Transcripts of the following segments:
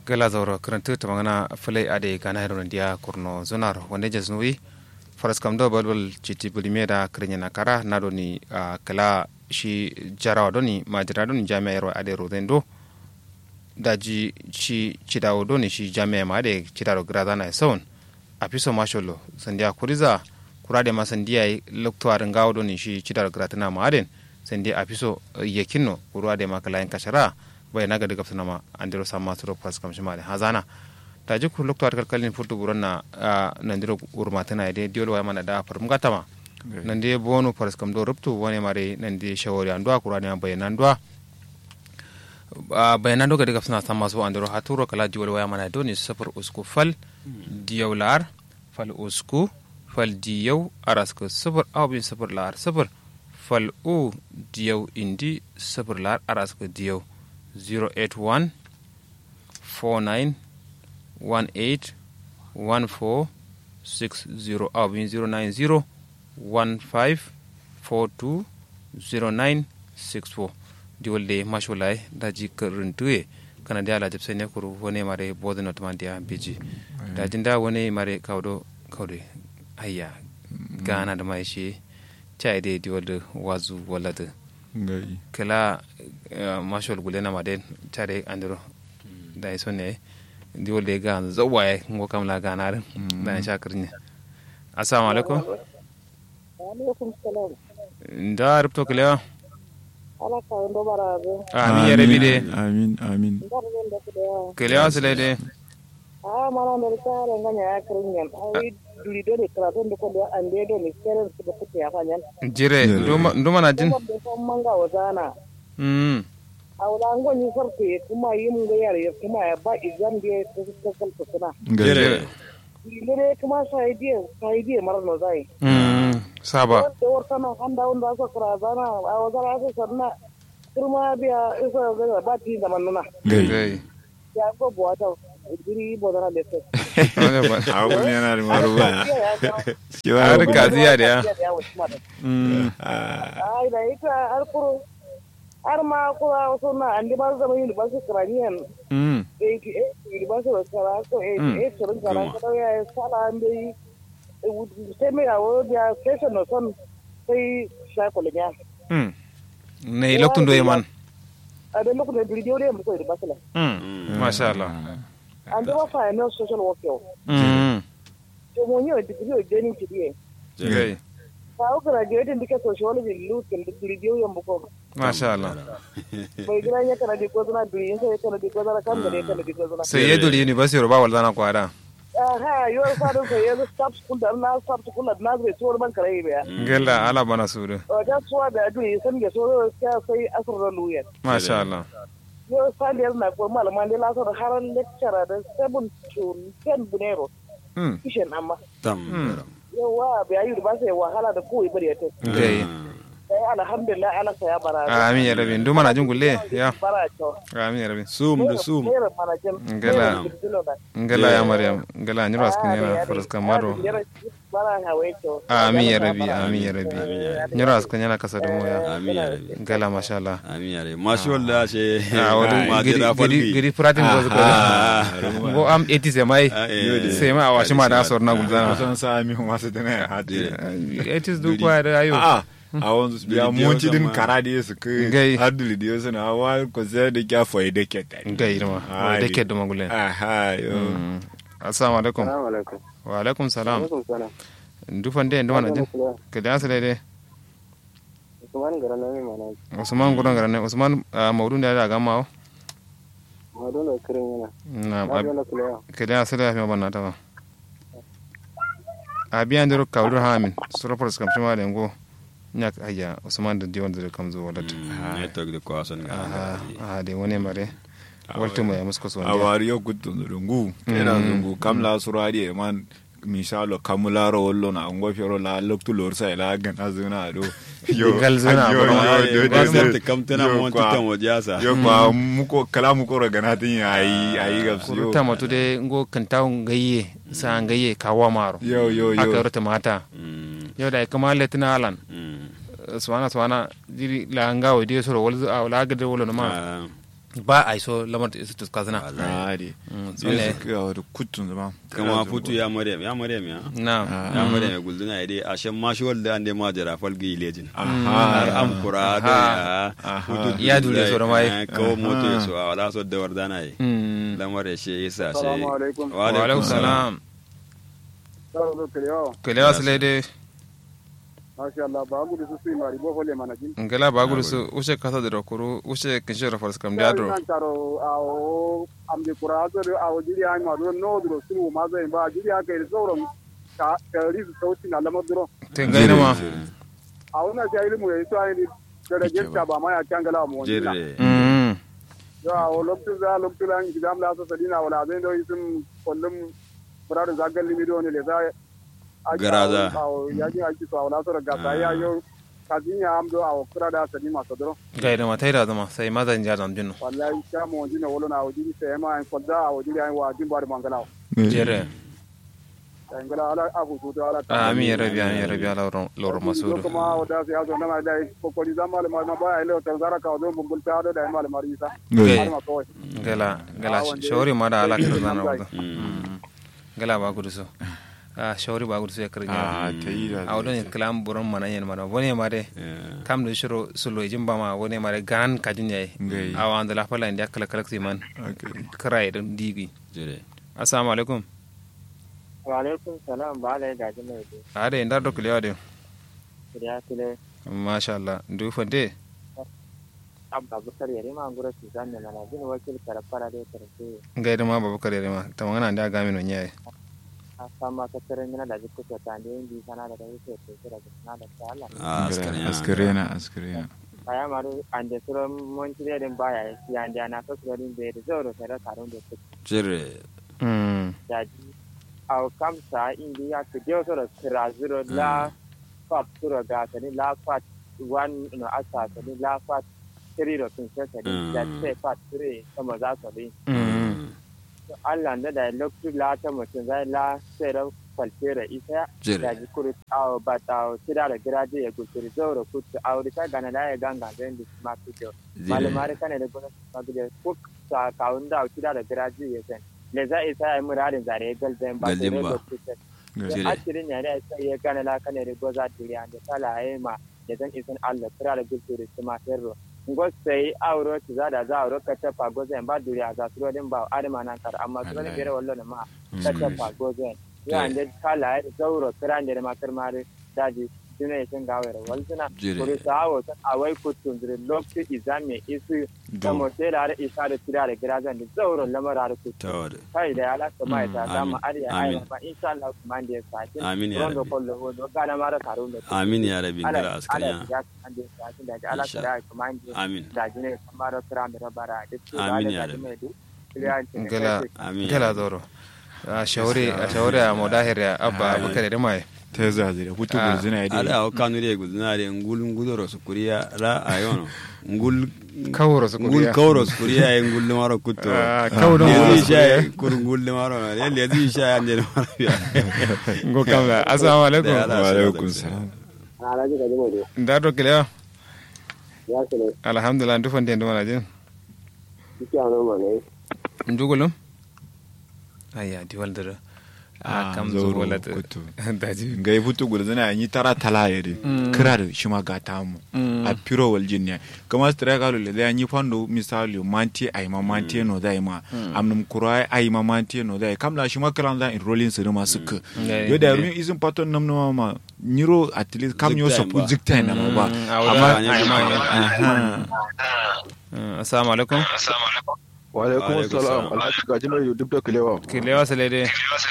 gala zauro karanta ta magana fulai ade gana hero dia kurno zonar wanda jas nuwi faras kam do balbal chiti bulime da krenya na kara na doni kala shi jarawa doni majira doni jami'a yaro ade rodendo daji shi cidawo doni shi jami'a ma ade cidaro grada na saun a fiso masholo sandiya kuriza kurade ma sandiya loktuwarin gawo doni shi cidaro grada na ma aden sandiya a fiso yakinno kurade ma kala kashara bai naga daga fana ma an diro sama suro pas kam shima da hazana ta ji ku lokto arkal kalin futu buron na nan diro urma tana ide diol wa mana da farum gata ma nan de bonu pas kam do ruptu wani mare nan de shawari an duwa kurani an bayyana duwa bayanan doga daga fana sama so an diro haturo kala diol wa mana do ni safar usku fal diyaular fal usku fal diyau araska safar awbin safar lar safar fal u diyau indi safar lar araska diyau 081 49 18 14 60 abin 090 15 42 09 64 diwalde masholai daji karintuye kana da ala jabse ne kuru wone mare bodo not man dia biji da jinda wone mare kawdo kawde hayya gana da mai shi chai de diwalde wazu walade kala mashol gule na maden tare andro da iso ne di wolde ga zawaye ngo kam la gana ren da sha kirne assalamu alaikum alaikum salam da rubto kale ala ka ndo barabe amin ya rabi de amin amin kale asale de a mana ne ta ran ganya ya kirin ai duri do ne karatu da ko da ande do ne keren su da kuke ya fanyan jire nduma na jin da son manga wazana mm a wala ngo ni farko kuma yi mun ga yare kuma ya ba izan da ta ta kalta suna jire dire kuma sai die sai die mar no zai mm saba da warta na handa wanda so kara zana a wazara so sanna kurma biya isa ga ba ti da manuna gai ya go bota diri bodana da sai abun yana da maruba har kaziya da ya ai da ita har kuro har ma kuma wasu na an ba zama yin ba su kiraniyan mm 88 ba su da kara ko 88 shirin kara ko ya sala an dai sai mai awo da station no son sai shakulun ya mm ne loktun do man a da lokacin da dirgiyo da mu ko da basala mm masha Allah an da ba fa ne social work yau mm to mun yi digiri da ni tidiye gai ka ku graduate ndike sociology lukin da dirgiyo yan buko masha Allah bai gina ya kana di ko zuna duri sai kana di ko zuna kan da ne kana di ko zuna sai ya duri university ba wal zana kwada aha yo sa do ko yo stop school da na stop school da na zai tuwar ban kare biya gella ala bana sudu o da tuwa da duri san ge so sai sai asr da luya masha Allah yo sa da na ko malaman da la so da haran lecturer da 7 to 10 bunero mm kishin amma tam yawa bai yi ba sai wahala da kowai bari ya tafi gai sai alhamdulillah ala saya bara amin ya rabin duma na jin gulle ya bara to amin ya rabin sum da sum Mera mana jin Ngala. ngala ya maryam ngala nyiro askin yana faraska maro bara hawe to amin ya rabi amin ya rabi nyiro askin yana kasa da mu ya amin ya rabi ngala masha Allah amin ya rabi mashi walla she a wani ma giri da giri falki giri pratin go go go am 80 sai mai sai mai a washi ma da sor na gulzana kusan sa mi masu dana ya hati 80 du kwa da ayo a a wanzu ya munci din sama. kara da yasu Gai. kai har duli da yasu na wa ko sai da kya foyi da ke ta ngai ma Ah, da di. ke da magulen aha yo assalamu alaikum assalamu alaikum wa alaikum salam alaikum salam dufan de ndwana jin ke da asale de Usman garana mai mana usman gudan garane usman maudun da ya ga mawo madon da kirin yana na na na kula kede asala ya banna ta ba a biyan da ka wudur hamin surafar su kamshi ma da yango nya ka hayya usman da diwan da kam zo wadat network da kwason ga aha aha de woni mare waltu mai musko so a wari yo gutun zungu kena zungu kam la surari e man misalo kamularo wollo na ngo fioro la loktu lor sai la gana zuna do Gal zuna, yo bro. yo yo ba yo sai yo ta kamtana yo mo kwa- tutan wajasa yo kwa muko kala muko ro gana tin ayi ayi gabs yo kuruta matu de ngo kanta ngayye sa ngayye kawa maro yo yo aka yo rota mata Mm, yau da kama letina alan mm. swana swana diri la ngawo di soro wal a la ga de wolo ma Ah, ba a iso lamar da isu tuska zina a de Mm, zai tsone. su kawo da kutun zama kama futu ya maryam ya maryam ya na ya maryam ya gulduna ya dai a shan mashi walda an dai ma jara falgi lejin har aha an kura da ya Aha. futu Ya dule sauran waye. kawo moto ya Aha. so a wala so da wardana yi Mm. lamar ya shi yasa shi Assalamu alaikum. wa wa alaikum salam Sauro da kiriyo. kelewa su laide Masha Allah ba gudu su su mari bo fole mana jin. ngela ba gudu su ushe kasa da rokuru ushe kinshi da faras kam da dro Nan taro awo amde kurazo da awo jiri an ma do no do su ma zai ba jiri aka yi sauran ka ka rizu sauti na lamar duro. te gaina ma A wannan sai ilmu yayi to ai da da jinta ba ma ya kangala mu wani. jere Mm. Yo awo lokacin za lokacin an gidam la so sadina wala zai do yisun kullum furarin zagal limi do ne le za Garaza. Awo ya ji aiki so wala so da gasa ya yo kazinya amdo awo kura da sadima so duro. gaida ma taida zama sai mazan ja zam jinno wallahi ta mo dina wolo na wajiri sai ma en kodda a wajiri an wa din bar mangala jere en gala ala afu su ala amin ya rabi amin ya rabi ala loro masudu kuma wada sai azo na da ko ko di zamal ma ma ba ile ta zara ka do bungul ta do da mal mari sa Gai. har ma ko gala gala Ah, wanda- shawari ma da ala kar zana wada Mm. gala ba gudu so a shawari ba gudu so ya kar a gina ta yi da a wadon kalam buron mana yen mana wone ma de Yeah. kam da shiro sulo jimba ma wone ma de ganan kajin yayi Gai. a wanda la fala inda kala kala man Okay. krai da digi jere assalamu alaikum wa alaikum salam ba ala gaji mai do a da inda dokul yawa de ya tile masha Allah du fande abba bukar yare ma ngura su zanne mana jin wakil karfara da karfe gaida ma babakar yare ma ta magana da ga min yayi a sama ka tare mina da jikko ta da yin bi sana da kai sai sai da sana da ta Allah a askariya askarena askarena aya maru ande suro mon tire den baya ya ande ana so suro din be da zoro sai da karun da su jere mm daji au kam sa indi ya ke dio suro kira zuro la fat suro ga tani la fat one no asa tani la fat tiri ro tun sai tani da sai fat tiri sama za su din mm Allah da da lokacin la ta mutum zai la sai da kwalfera isa Jere. da ji kuri awo ba ta o tira da giraje ya gusuri zauro kutu a wuri ta gana da ya ganga zai da ma kujo malamari kane da gona ma kujo kuk sa kawun da o tira da giraje ya zai le za isa ya yi muradin zare ya gal zai ba ta Galzin ba. rego kutu Jere. a cirin ya da sai ya gana la kane da goza diriya da sala ya yi ma da zan isan Allah tira da gusuri su ma ferro ngo sai auro ci za da za auro ka tafa gozen ba duriya za su rodin ba adama nan kar amma su rodin Allah. bere wallo na ma ka tafa gozen ya ande kala ya zauro kiran da makar mare daji duna ya sun gawar walzuna Jire. kuri sawo ta awai kutun zire lokti izame isu Do. kamo sai da har isa da tira da girazan da zauro lamar har kutu tawada kai da ya lasa mai ta Mm, samu amin, ariya amin. ariya ba insha Allah kuma da ya sakin Amin ya rondo Rabbi. kollo hodo gana mara karun da amin ya rabi ala ngara ala askariya ya kan da sakin da ala Insha. kara kuma da amin da jine kamar kira da bara da su Amin da ya da Rabbi. mai duk kiliyanci gala Amin. gala zoro a shawari a shawari a modahir ya abba Ai. abubakar da mai ta zazi da hutu Ah. gurzina ya ala dai o kanure gudna de ngul ngudoro sukuriya la ayono ngul kawro su ngul kuriya kawro sukuriya e ngul maro kutto Ah, kawro lezi ngul sha kur ngul maro le lezi sha ande maro ya ngo kamla assalamu alaikum Da ala. wa alaikum salam alaji ga jimo da dokul yawa ya sele alhamdulillah du fande ndo mana jin kike ano mane ndugulum ayya di waldara a Ah, kam zauro zo wala kutu. daji ga hutu gurzina ya yi tara tala ya dai kira da shi ma ga tamu a piro wal jin ne kama stra ga le da yi fando misali manti ai ma manti no dai ma amnum kurai ai ma manti no dai kamla shi ma kran da in rolling su ma suka Ngai, yo da ngai. ruin izin paton nam no ma niro at least kam yo Zikta so ba. zikta na ma ba Mm, a amma wala- ai ma ne. aha Mm, assalamu alaikum wa alaikum Alaikum salam salam. alhaji gaji mai duk da kilewa kilewa salede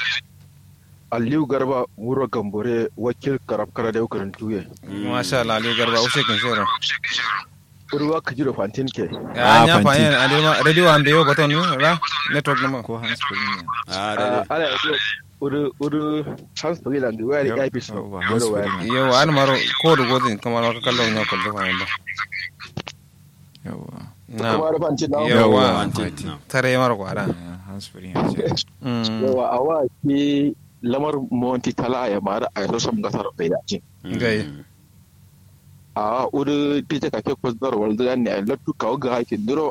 aliyu garba wuro gambore wakil karab kara da yukarin tuye masha Allah aliyu garba ushe kin shoro urwa ka jiro fantin ke ya Ah, nya fa fanti. yen adema radio ambe yo baton ni ra network no ko hans kulin ah Ah, da ala ya uru uru hans pagila ngi wari Yep. ya fi so Oh, hans wari pagila. yo an maro ko do godin kamar ka kallon nya ko do fa yanda yawa na kuma da fantin na Yawa. yawa Fanti, fanti. na. tare maro ko ara Ah, hans kulin ya ce mm yawa awa ki lamar monti tala ya mara a yaso sam gasar bai da jin Gai. a uru pita ka ke kwazar walda ne a lattu kawo ga hakin duro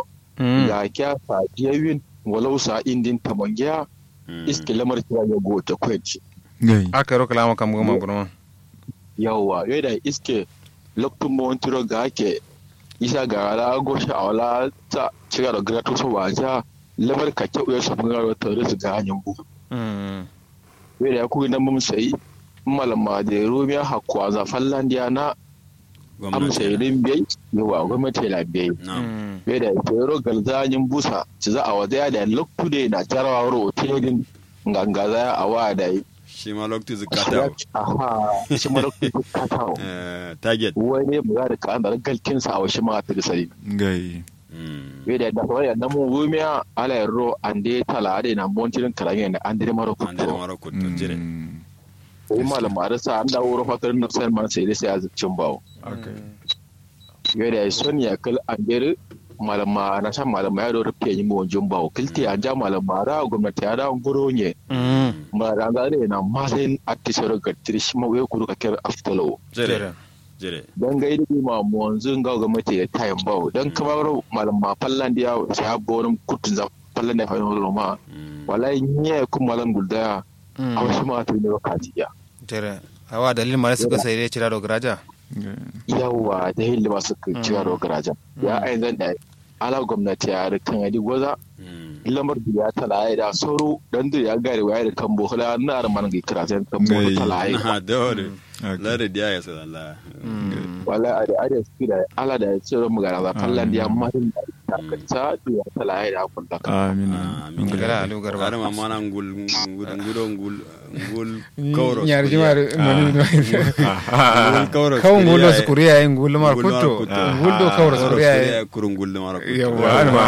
ga kya fa yawin walau sa indin tamangiya iske lamar kira ya goce kwenci gai aka ro kalama kam goma burma yawa yau da iske lokacin mawon turo ga ake isa ga ala goshi a wala ta cira da grato so waja lamar ka kyau ya samu garo ta risu ga hanyar bu mm yau da ya kuyi nan mun sayi malama da rumiya hakwa za fallandiya na amsa irin biyai yawa gwamnati na biyai mm yau da ya yaro galzanyin busa ci za a wada da lokacin da na jarawa rotelin gangaza a wa da yi shi ma lokacin zukata aha shi ma lokacin katawa target wani ba da ka da galkin sa a wasu ma ta sai gai we da da wani da mu rumiya ala ro ande tala da na montirin karangen da an dire maro an da kuto mara kuto jire sai malam arsa an da wuro fatar na sai man sai sai azucin bawo we da sonia kal andere malama na san malama ya do rufe yi mu wanjin bawo kilti an ja malama ra gwamnati ya da goro nye mm ma da ga da na ma sai attisoro ga trishi ma we kuru ka kar aftalo jire jire don ga ilimi ma mu wanzu ga gwamnati da tayin bawo don kamar malama fallan da ya sai habbo wani kutun za fallan da fahimtar roma wallahi nye kun malam gulda a wasu ma ta yi ne katiya tere awa dalil mare suka sai dai cira do graja yawa da hilli masu cewa da garajan ya ayin zan da ala gwamnati ya rikan yadi gwaza lamar da ya tala ya da sauro don da ya gari wa ya da kan bohula na arman ga kira sai kan bohula tala ya na dole lare dia ya sa Allah wala a da ada su da ala da ya ce ran magana za fallan da ya mahin da ta kanta da ya tala ya da kun da amina amin Gara Aliyu Garba. Gara mama na ngul ngul ngul ngul ngul kauro nyar jimar mani ngul kauro kawo ngulo skuriya yin ngul mar Ngul mar kutto kutto. ngul do kawra skuriya yin kuru ngul de mara kuto Yawwa, alma.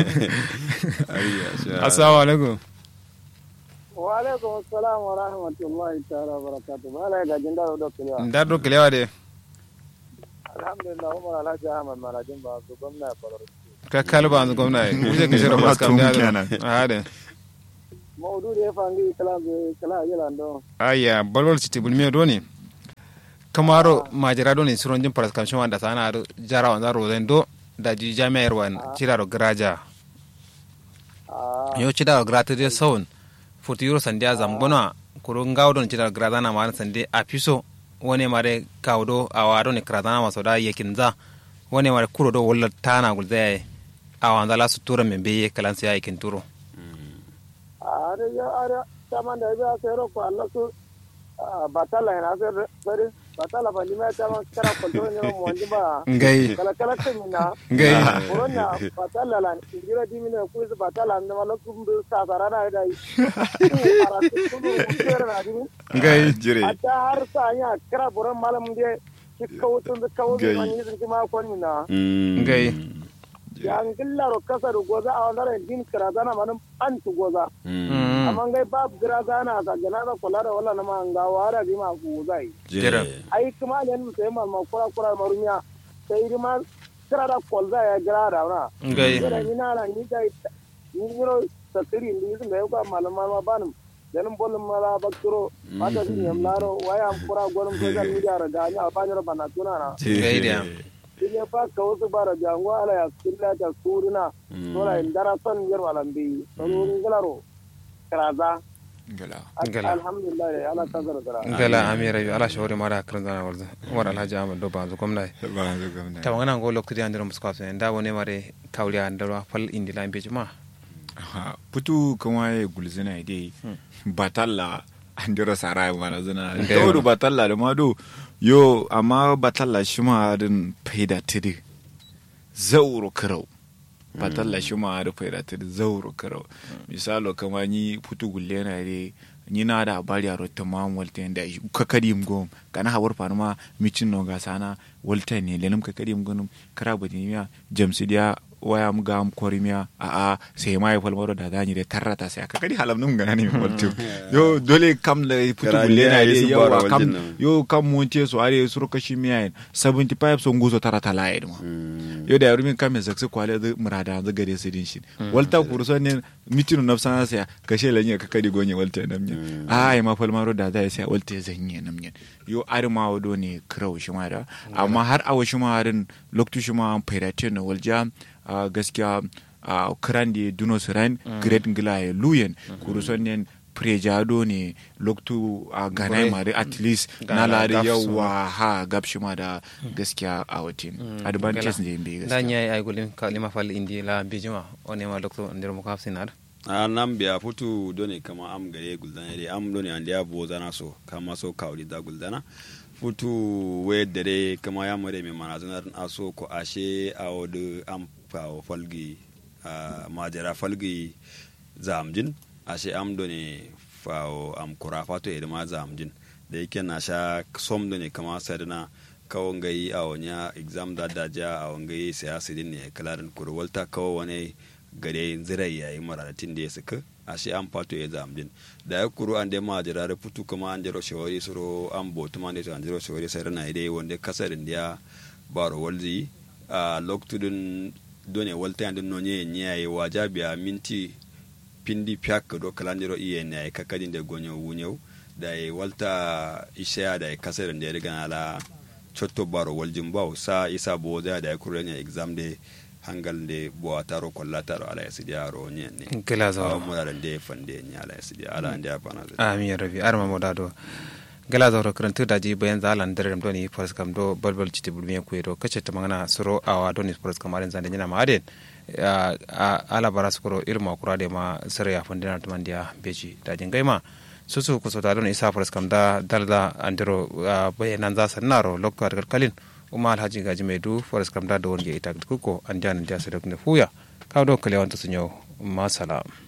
assalamu alaikum wa alaikum assalam wa rahmatullahi ta'ala wa barakatuh bala ga jinda da kiliya ndar do kilewa de alhamdulillah umar alhaji ahmad marajin ba su gwamna ya faru ka kalba an gwamna kuje ke shiro maska Tun da kenan. hade maudu da ya fangi kala kala yilan don aya balwal citi bulmiyo doni kamaro majira doni suron jin paras kamshin wanda sana ado jara wanda rozen do da ji jami'ar wan cira do graja a yo cira do grata de saun futi euro sandia zamgona kuro ngaw don cira do grata na ma sande a piso wone mare kawdo a wado ne kratana maso da yakin za wone mare kuro do wala tana gulze a wanda la su tura men beye kalan sai yakin turo a da ya ara taman da ya sai ro ko Allah su batala ina sai bari batala ba lima ta man kara ko ne mo wandi ba ngai kala kala ta mina ngai Corona batala lan ingira di mina ku su batala ne mala ku mbi sa sara na dai ara su ku ku na di ngai jire ata har sa nya kara buran malam de cikka wutun da kawo Gai. man yi zinki ma kon mina ngai ya ngilla ro kasar goza a wannan din kara zana manan an tu goza Mm. amma ngai bab gira zana sa jana da kula da wala na ma nga wara di ma ku zai Jira. ai kuma ne mu sai mal ma kura kura marumiya sai di ma kira da kol za ya gira da na ngai kira ni na na ni dai ni ro sakiri ni sun da yau malama ma banum dan bolum mala bakturo mata ni yam laro waya am kura gonum social media ra ga nya ba ni bana tuna na ngai da ile fa ka wasu bara jango ala ya killa ta suruna dole in dara son yar walambi don ngilaro karaza gala Ngala. alhamdulillah ya ala kazara dara ngala amira yo ala shawari mara kan zana warza war alhaji ahmad do banzu komnai ba zu gwamna ta wangana go lokti andiro musko afse nda wone mare kawli andiro fal indi la imbe juma Ha, putu kuma ya gulzina dai batalla an dira sara mana zina Okay. daudu batalla da mado yo amma batalla shi ma din faida tiri zauro karau batalla shi ma da faida tiri zauro karau misalo kama ni putu gulle na dai ni na da bari a rotta ma walta da ka kadi gom kana hawar fanu ma micin no ga sana walta ne lenum ka kadi gom kara bani miya jamsi dia waya mu ga am korimiya a a sai ma ya falmaro da zani da tarrata sai aka kadi halam num gana ne walta yo dole kam da putu Kara gulle ni na ya yi dai su yawa bara kam waljin nan. yo kam mun ce su are su ruka shi miya 75 son guzo tarata laye ma yo da yarumin kame zaksu kwale da murada da gare su din shi walta kurso ne mitinu nafsana sai kashe lanye ka kadi gonye walta nam ne ai ma falmaro da zai sai walta zanye nam ne yo ar ma wado ne krau shi ma da amma har awa shi ma harin loktu shi ma fairate na walja a gaskiya a kran de duno siran great ngila ya luyen kuru son nen prejado ne loktu a ganai mare at least na Gana lari gap su yawa ha gab shi ma da gaskiya a watin advantage ne bai da gaskiya nya ay gulin kalima fal indi la bijima one ma doctor ndir mo kaf sinar a nan biya futu doni kama am gare guldana dai am doni an dia bo zana so kama so kawri da guldana futu we dare kama ya mare me mana zanar aso ko ashe a wodu am fawo falgi a majara falgi zamjin ashe am doni fawo am kura fato e ma zamjin da yake na sha som doni kama sadana kawo ngai a wonya exam da daja a wangai siyasa din ne kalarin kurwalta kawo wani gare zirai yayi mararatin da ya suka a shi an fato ya zamdin da ya kuru an da ma jira da putu kuma an jiro shawari suro an botu ma ne to an jiro shawari sai rana dai wanda kasarin da ya baro walzi a loktudun done walta yan no nye nyaye wajabiya minti pindi piak do kalandiro iye ne kakadin da gonyo wunyo da ya walta isha da ya kasarin da ya riga ala chotto baro waljin bawo sa isa bo da ya kuru ne exam de hangal de bo taro kolla taro ala yasidi aro nyen ne gila awa zauro murara de fande nya ala yasidi ala ande apana amin ya rabbi arma mo dado gala zauro karantu daji bayan zalan dare do ni faras kam do balbal citi bulmi ku do kace ta magana suro awa do ni faras kam aren zande nyina ma aden a ala baras kuro irma kura de ma sare ya fandina to mandia beji daji gaima susu ku so da don isa faras kam da dalda andiro bayanan za sanaro lokto ar kalin uma alhaji gaji mai du faras kam da do wonje ita kuko an jana dia sadok ne fuya kaw do kale wanta sunyo ma salam